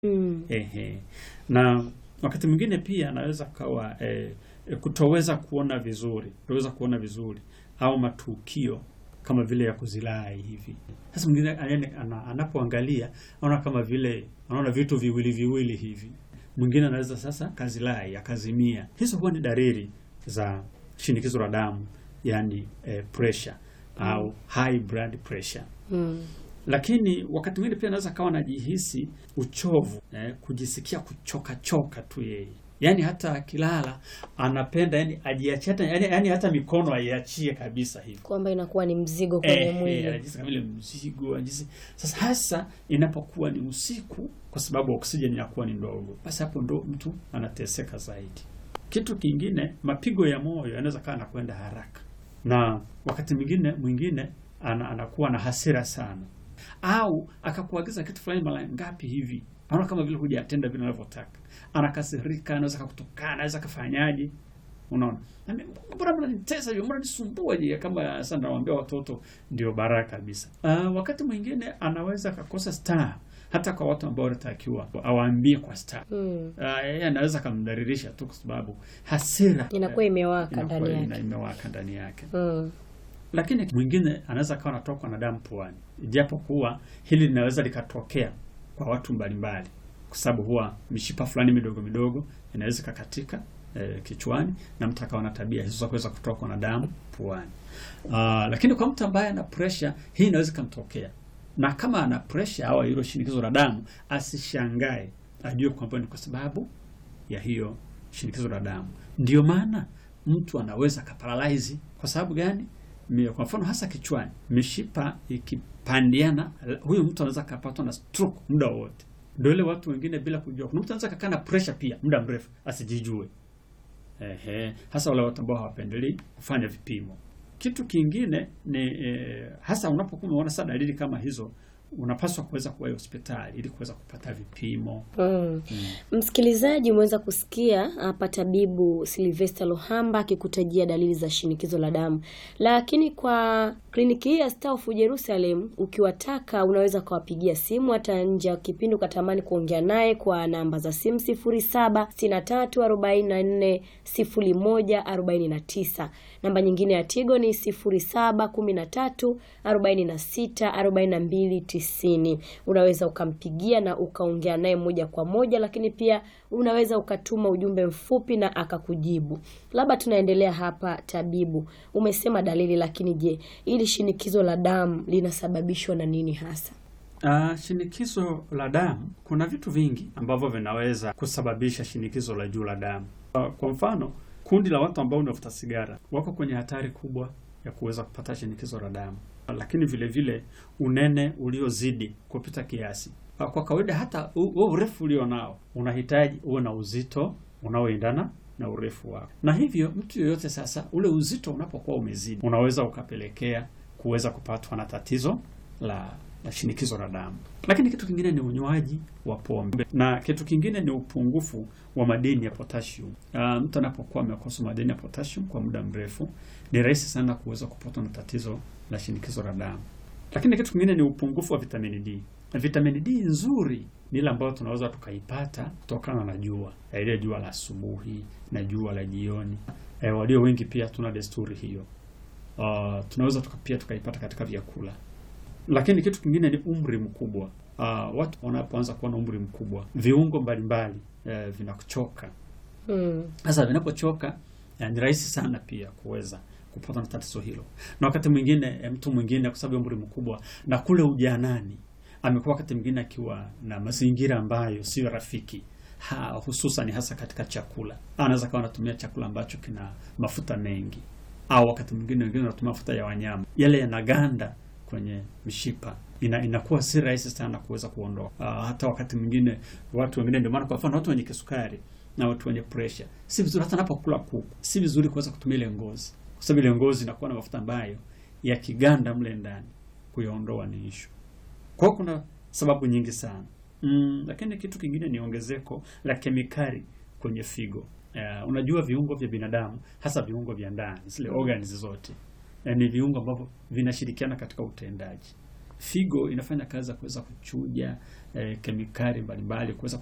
Mm. Ehe. Na wakati mwingine pia anaweza kawa eh, eh, kutoweza kuona vizuri, kutoweza kuona vizuri au matukio kama vile ya kuzilai hivi. Sasa mwingine ane- ana- anapoangalia anaona kama vile anaona vitu viwili viwili hivi. Mwingine anaweza sasa kazilai akazimia. Hizo huwa ni dalili za shinikizo la damu, yani eh, pressure au high blood pressure Mm. lakini wakati mwingine pia anaweza kawa anajihisi uchovu eh, kujisikia kuchoka choka tu yeye, yaani hata akilala anapenda yani ajiachie hata yani, yani hata mikono aiachie kabisa hivi Kwamba inakuwa ni mzigo kwenye eh, eh, mwili. anajihisi kama vile mzigo anajihisi. Sasa hasa inapokuwa ni usiku, kwa sababu oksijeni inakuwa ni ndogo, basi hapo ndo mtu anateseka zaidi. Kitu kingine, mapigo ya moyo yanaweza kawa anakwenda haraka, na wakati mwingine mwingine ana, anakuwa na hasira sana, au akakuagiza kitu fulani mara ngapi hivi, anaona kama vile hujatenda vile anavyotaka, anakasirika, anaweza kakutukana, anaweza kafanyaje Unaona, Nami, mbona mnanitesa hivyo, mbona nisumbua je? Kama sasa nawaambia watoto ndio baraka kabisa. Uh, wakati mwingine anaweza akakosa star hata kwa watu ambao wanatakiwa awaambie kwa star. Mm. Uh, yeye anaweza akamdhalilisha tu kwa sababu hasira Inakuwa imewaka inakuwa ndani ina- yake. imewaka ndani yake. Mm. Lakini mwingine anaweza akawa anatokwa na damu puani, japo kuwa hili linaweza likatokea kwa watu mbalimbali, kwa sababu huwa mishipa fulani midogo midogo inaweza ikakatika eh, kichwani na mtu akawa na tabia hizo za kuweza kutokwa na damu puani. Ah, lakini kwa mtu ambaye ana pressure hii inaweza ikamtokea, na kama ana pressure au hilo shinikizo la damu, asishangae, ajue kwamba ni kwa sababu ya hiyo shinikizo la damu. Ndio maana mtu anaweza kaparalyze. Kwa sababu gani? Mi- Kwa mfano hasa kichwani, mishipa ikipandiana, huyu mtu anaweza kapatwa na stroke muda wote. Ndio ile watu wengine bila kujua, kuna mtu anaweza kakaa na pressure pia muda mrefu asijijue. Ehe, hasa wale watu ambao hawapendelei kufanya vipimo. Kitu kingine ni eh, hasa unapokuwa unaona sasa dalili kama hizo, unapaswa kuweza kuwahi hospitali ili kuweza kupata vipimo. Mm. Msikilizaji, umeweza kusikia hapa tabibu Sylvester Lohamba akikutajia dalili za shinikizo la damu, lakini kwa kliniki hii ya Star of Jerusalem ukiwataka, unaweza ukawapigia simu hata nje ya kipindi ukatamani kuongea naye kwa namba za simu 0763440149. Namba nyingine ya Tigo ni 0713464290. Unaweza ukampigia na ukaongea naye moja kwa moja, lakini pia unaweza ukatuma ujumbe mfupi na akakujibu. Labda tunaendelea hapa, tabibu, umesema dalili, lakini je, ili shinikizo la damu linasababishwa na nini hasa? Uh, shinikizo la damu, kuna vitu vingi ambavyo vinaweza kusababisha shinikizo la juu la damu. Uh, kwa mfano, kundi la watu ambao wanavuta sigara wako kwenye hatari kubwa ya kuweza kupata shinikizo la damu, Uh, lakini vile vile unene uliozidi kupita kiasi. Uh, kwa kawaida hata u- huo urefu ulio nao unahitaji uwe na uzito unaoendana na urefu wako, na hivyo mtu yoyote sasa, ule uzito unapokuwa umezidi, unaweza ukapelekea kuweza kupatwa na tatizo la la shinikizo la damu. Lakini kitu kingine ni unywaji wa pombe, na kitu kingine ni upungufu wa madini ya potassium. Uh, mtu anapokuwa amekosa madini ya potassium kwa muda mrefu, ni rahisi sana kuweza kupatwa na tatizo la shinikizo la damu. Lakini kitu kingine ni upungufu wa vitamini D. Na vitamini D nzuri ni ile ambayo tunaweza tukaipata kutokana na jua, na ile jua la asubuhi na jua la jioni. Eh, walio wengi pia tuna desturi hiyo. Uh, tunaweza tuka, pia tukaipata katika vyakula lakini kitu kingine ni umri mkubwa. Uh, watu wanapoanza kuwa na umri mkubwa, viungo mbalimbali eh, vinachoka. Mm. Sasa vinapochoka eh, ni rahisi sana pia kuweza kupata na tatizo hilo, na wakati mwingine eh, mtu mwingine kwa sababu ya umri mkubwa na kule ujanani amekuwa wakati mwingine akiwa na mazingira ambayo sio rafiki ha, hususan hasa katika chakula, anaweza kawa anatumia chakula ambacho kina mafuta mengi, au wakati mwingine wengine wanatumia mafuta ya wanyama, yale yanaganda kwenye mishipa ina, inakuwa si rahisi sana kuweza kuondoa. Uh, hata wakati mwingine watu wengine, ndio maana kwa mfano watu wenye kisukari na watu wenye pressure, si vizuri hata anapokula kuku, si vizuri kuweza kutumia ile ngozi, kwa sababu ile ngozi inakuwa na mafuta ambayo yakiganda mle ndani kuyaondoa ni ishu. Kwa hiyo kuna sababu nyingi sana mm, lakini kitu kingine ni ongezeko la kemikali kwenye figo. Uh, unajua viungo vya binadamu hasa viungo vya ndani zile organs zote eh, ni viungo ambavyo vinashirikiana katika utendaji. figo inafanya kazi ya kuweza kuchuja eh, kemikali mbalimbali kuweza